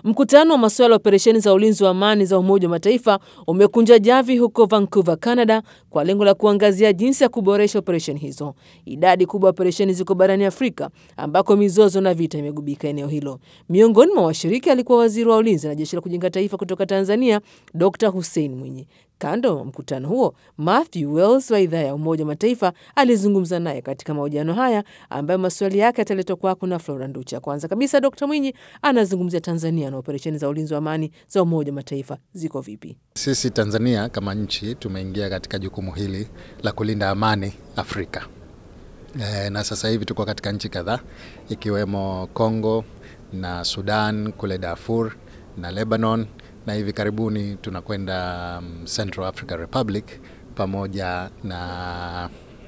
Mkutano wa masuala ya operesheni za ulinzi wa amani za Umoja wa Mataifa umekunja javi huko Vancouver, Canada, kwa lengo la kuangazia jinsi ya kuboresha operesheni hizo. Idadi kubwa ya operesheni ziko barani Afrika ambako mizozo na vita imegubika eneo hilo. Miongoni mwa washiriki alikuwa waziri wa ulinzi na jeshi la kujenga taifa kutoka Tanzania, Dr Hussein Mwinyi. Kando wa mkutano huo, Matthew Wells wa idhaa ya Umoja wa Mataifa alizungumza naye katika mahojiano haya ambayo maswali yake yataletwa kwako na Flora Nducha. Kwanza kabisa, Dr Mwinyi anazungumzia Tanzania na operesheni za ulinzi wa amani za Umoja wa Mataifa ziko vipi? Sisi Tanzania kama nchi tumeingia katika jukumu hili la kulinda amani Afrika. E, na sasa hivi tuko katika nchi kadhaa ikiwemo Congo na Sudan kule Darfur na Lebanon na hivi karibuni tunakwenda um, Central African Republic pamoja na,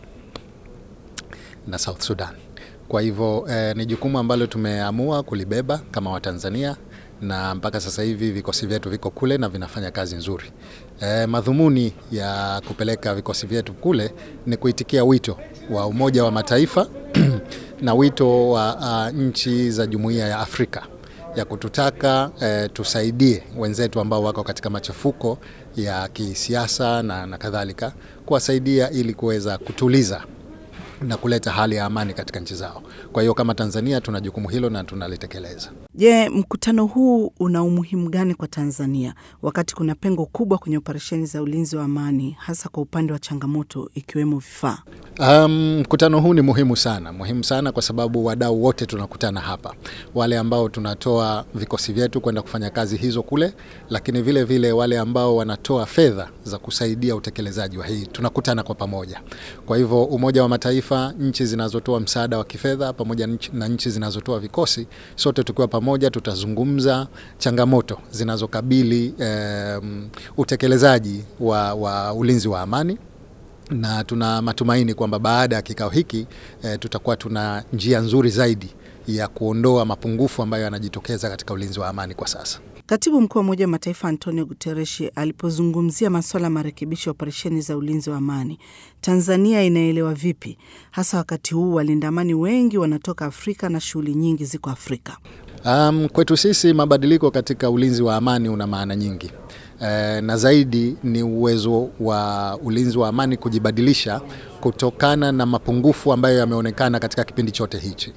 na South Sudan. Kwa hivyo eh, ni jukumu ambalo tumeamua kulibeba kama Watanzania na mpaka sasa hivi vikosi vyetu viko kule na vinafanya kazi nzuri. E, madhumuni ya kupeleka vikosi vyetu kule ni kuitikia wito wa Umoja wa Mataifa na wito wa uh, nchi za Jumuiya ya Afrika ya kututaka e, tusaidie wenzetu ambao wako katika machafuko ya kisiasa na, na kadhalika, kuwasaidia ili kuweza kutuliza na kuleta hali ya amani katika nchi zao. Kwa hiyo kama Tanzania tuna jukumu hilo na tunalitekeleza. Je, mkutano huu una umuhimu gani kwa Tanzania wakati kuna pengo kubwa kwenye operesheni za ulinzi wa amani hasa kwa upande wa changamoto ikiwemo vifaa? Mkutano um, huu ni muhimu sana, muhimu sana kwa sababu wadau wote tunakutana hapa, wale ambao tunatoa vikosi vyetu kwenda kufanya kazi hizo kule, lakini vile vile wale ambao wanatoa fedha za kusaidia utekelezaji wa hii, tunakutana kwa pamoja. Kwa hivyo Umoja wa Mataifa, nchi zinazotoa msaada wa kifedha pamoja na nchi zinazotoa vikosi, sote tukiwa pamoja tutazungumza changamoto zinazokabili um, utekelezaji wa, wa ulinzi wa amani na tuna matumaini kwamba baada ya kikao hiki e, tutakuwa tuna njia nzuri zaidi ya kuondoa mapungufu ambayo yanajitokeza katika ulinzi wa amani kwa sasa. Katibu mkuu wa Umoja wa Mataifa Antonio Guterres alipozungumzia masuala ya marekebisho ya operesheni za ulinzi wa amani, Tanzania inaelewa vipi, hasa wakati huu walinda amani wengi wanatoka Afrika na shughuli nyingi ziko Afrika? Um, kwetu sisi mabadiliko katika ulinzi wa amani una maana nyingi. E, na zaidi ni uwezo wa ulinzi wa amani kujibadilisha kutokana na mapungufu ambayo yameonekana katika kipindi chote hichi,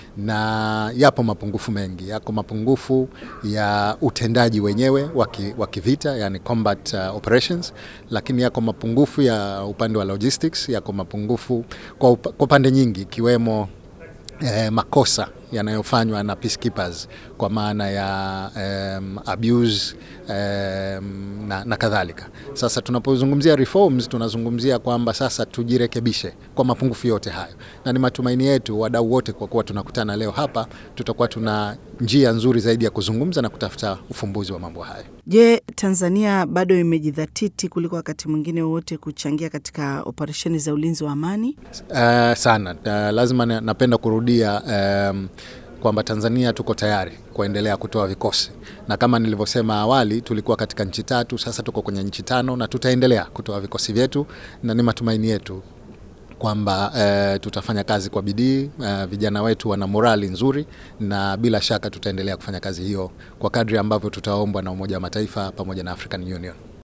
na yapo mapungufu mengi. Yako mapungufu ya utendaji wenyewe wa kivita, yani combat uh, operations, lakini yako mapungufu ya upande wa logistics, yako mapungufu kwa upande nyingi ikiwemo eh, makosa yanayofanywa na peacekeepers kwa maana ya um, abuse um, na, na kadhalika. Sasa tunapozungumzia reforms tunazungumzia kwamba sasa tujirekebishe kwa mapungufu yote hayo, na ni matumaini yetu wadau wote, kwa kuwa tunakutana leo hapa, tutakuwa tuna njia nzuri zaidi ya kuzungumza na kutafuta ufumbuzi wa mambo hayo. Je, Tanzania bado imejidhatiti kuliko wakati mwingine wowote kuchangia katika operesheni za ulinzi wa amani? Uh, sana uh, lazima napenda kurudia um, kwamba Tanzania tuko tayari kuendelea kutoa vikosi, na kama nilivyosema awali, tulikuwa katika nchi tatu, sasa tuko kwenye nchi tano na tutaendelea kutoa vikosi vyetu, na ni matumaini yetu kwamba e, tutafanya kazi kwa bidii e, vijana wetu wana morali nzuri, na bila shaka tutaendelea kufanya kazi hiyo kwa kadri ambavyo tutaombwa na Umoja wa Mataifa pamoja na African Union.